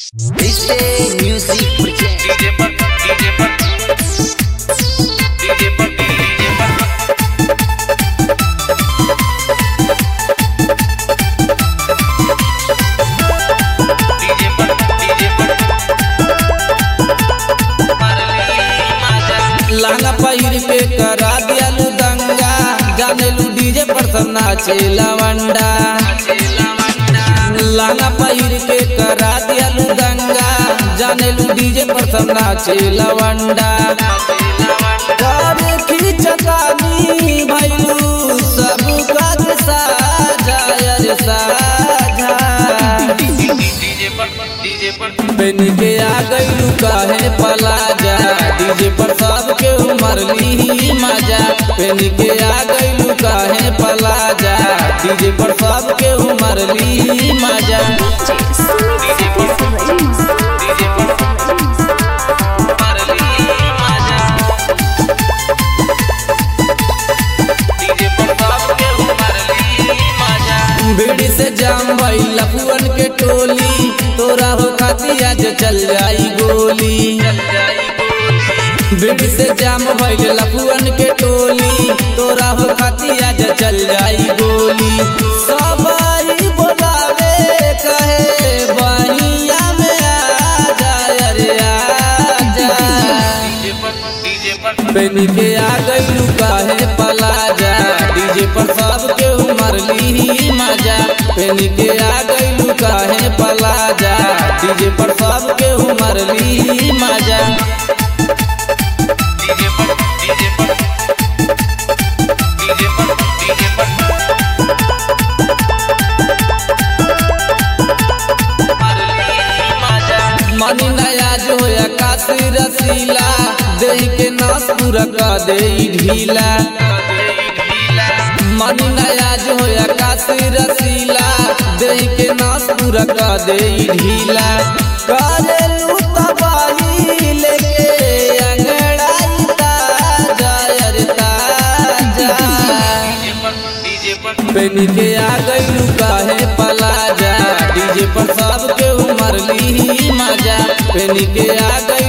DJ Music Project. DJ पर DJ पर DJ पर डीजे पर डीजे पर डीजे पर लाना पहिर के करा दियालू दंगा जानेलू डीजे पर सब नाचे लवंडा लाना पहिर के करा दियालू दंगा जानेलू डीजे पर सब नाचे लवंडा करे खींचतानी भैलू सब काज साजा अरे साजा डीजे पर डीजे पर बन के आ गईलू काहे पलाजा डीजे पर सबके उमर ली मजा बन के आ गईलू काहे पलाजा डीजे पर सबके उमर ली मजा डीजे पर डीजे पर मारली मजा डीजे पर सबके मारली मजा भीड़ से जाम भई लफुअन के टोली तोरा हो खाती आज चल जाई गोली भीड़ से जाम भइल लफुअन के टोली तोरा हो खाती आज चल जाई गोली सबाई बोलावे कहे बहिया में आ जा अरे आ जा डीजे पर डीजे पर बन के आ गईलू काहे पलाजा डीजे पर सबके उमर ली मजा बन के आ गईलू काहे पलाजा डीजे पर सबके उमर ली मजा डीजे पर डीजे पर डीजे पर डीजे पर मारली मजा मनी नया जो काशी रसीला देह के नास पूरा का दे ढीला मनी नया जो काशी रसीला देह के नास पूरा का दे ढीला करेलू तबाही लेके अंगड़ाई ताजा अरे ताजा डीजे पर डीजे पर बन के आ गईलू काहे पलाजा डीजे पर सबके उमर ली मजा बन के आ गई